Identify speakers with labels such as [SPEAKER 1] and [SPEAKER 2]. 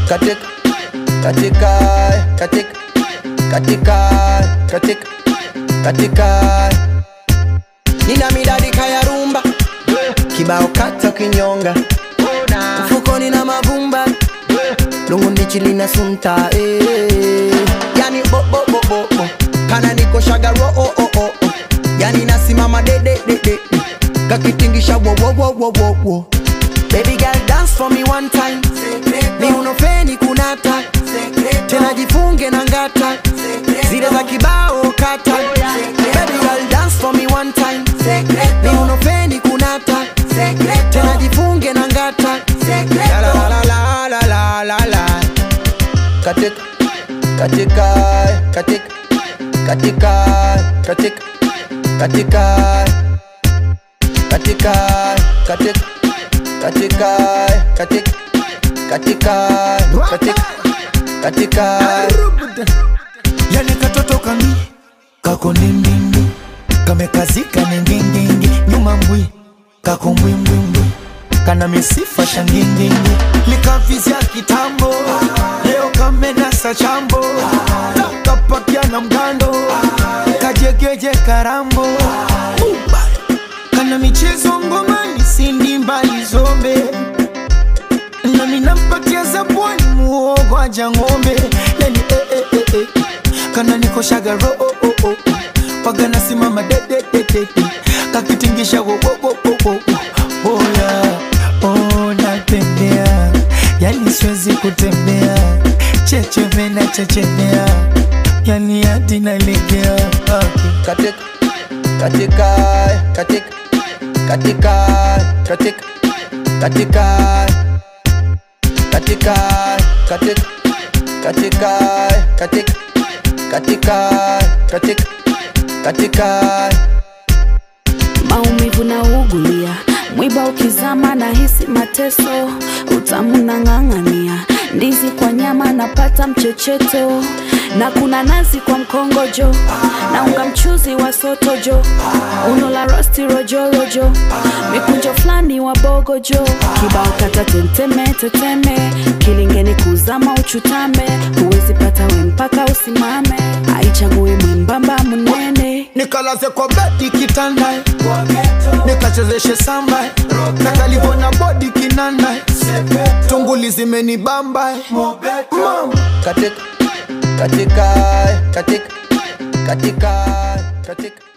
[SPEAKER 1] katika katika katika katika katika katika nina midadi kaya rumba kibao kata kinyonga mfukoni na mavumba lungu ndichi lina sunta eh. yani bo bo bo bo bo kana niko shagaro oh oh oh oh yani nasimama de de de de de. kakitingisha wo wo wo wo wo wo baby girl dance for me one time ni unofeni kunata tena jifunge na ngata zile za kibao kata baby girl dance for me one time ni unofeni kunata tena jifunge na ngata la la la la la la la la katika katika katika katika katika katika katika katika katika katika katika katika katika
[SPEAKER 2] yani katoto kami kako ndindindi kamekazika ningindingi nyuma mbwi kako mbwimbwimbwi kana misifa shangindingi likavizya kitambo leo kamenasa chambo kapakia na mgando kajegeje karambo Uba. kana michezo ngomani sindi mbali zombe nami nampatia zabwani muogo aja ng'ombe yani eh, eh, eh, eh. kana niko shagaro oh, oh, oh. paga nasimama dedededede kakitingisha wo, wo, wo, wo, wo, wo. oh, yeah. oh, natembea yani siwezi kutembea checheme na chechemea yani hadi nalegea okay.
[SPEAKER 1] katika katika katika katika katika katika katika katika katika katika katika katika katika
[SPEAKER 3] maumivu na ugulia mwiba ukizama na hisi mateso utamu na ng'ang'ania ndizi kwa nyama napata mchecheto na kuna nazi kwa mkongojo na unga mchuzi wa sotojo uno la rosti rojorojo mikunjo fulani wa bogojo kibao kata tenteme teteme kilingeni kuzama uchutame huwezi pata we mpaka usimame aichagui mwembamba munene
[SPEAKER 2] nikalaze kwa bedi kitanda nikachezeshe samba na kalivona bodi kinanda tunguli zimenibamba Mama.
[SPEAKER 1] katika katika katika katika katika